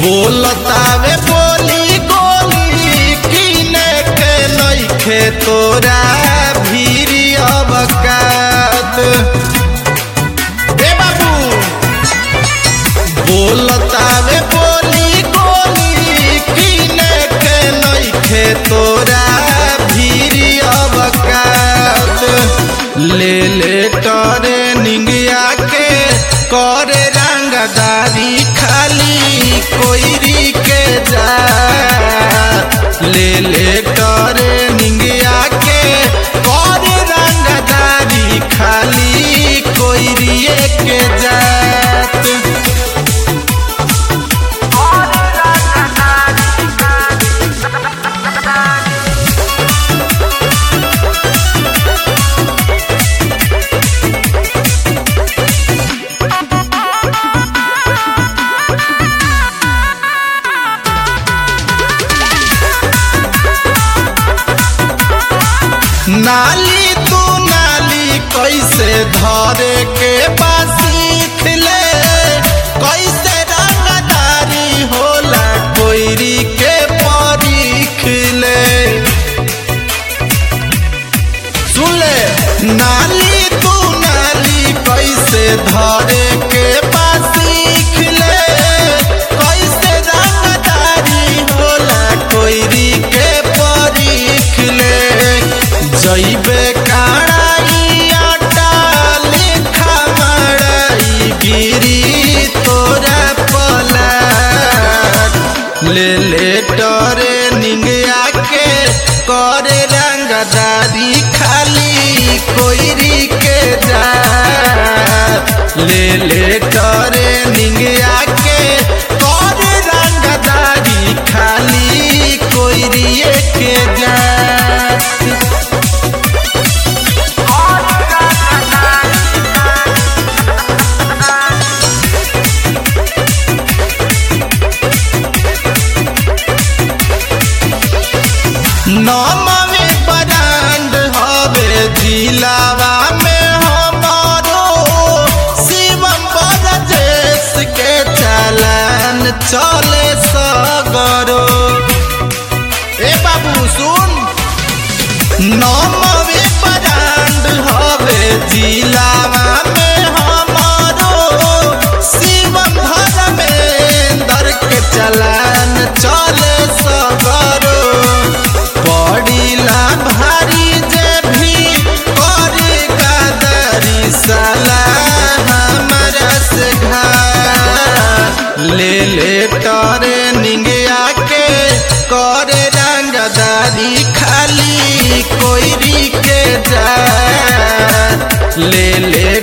बोलतावे बोली गोली किने के नइखे तोरा भीरी अबकात ए बाबू बोलतावे बोली गोली किने के नइखे तोरा भीरी अबकात ले ले टरे निंगिया के करे रंगदारी खाली कोईरी के जा ले ले टरे निंगिया के करे रंगदारी खाली कोईरिए के जात नाली तू नाली कैसे धरे के बासीख ले कैसे रंगदारी होला कोईरी के परीख ले सुन ले नाली तू नाली कैसे धरे के बासीख ले कैसे रंगदारी होला कोईरी के परीख ले जइबे काड़ाई आटा लेखा मड़ाई गिरी तोरा पलाट ले ले टरे निंगिया के करे रंगदारी खाली कोईरी के जा ले ले टरे निंगिया के करे रंगदारी खाली कोईरिए के जा नौमवे ब्रांड हवे जिलावा में हमारो शिवम बरजेश के चालान चले सगरो ए बाबू सुन नौमवे ब्रांड हवे जिलावा में हमारो शिवम धर्मेंद्र के चालान चले सगरो पड़ीला भारी जे भी करे कादरी साला हमारा से घा ले ले टरे निंगिया के करे रंगदारी खाली कोईरी के जा ले ले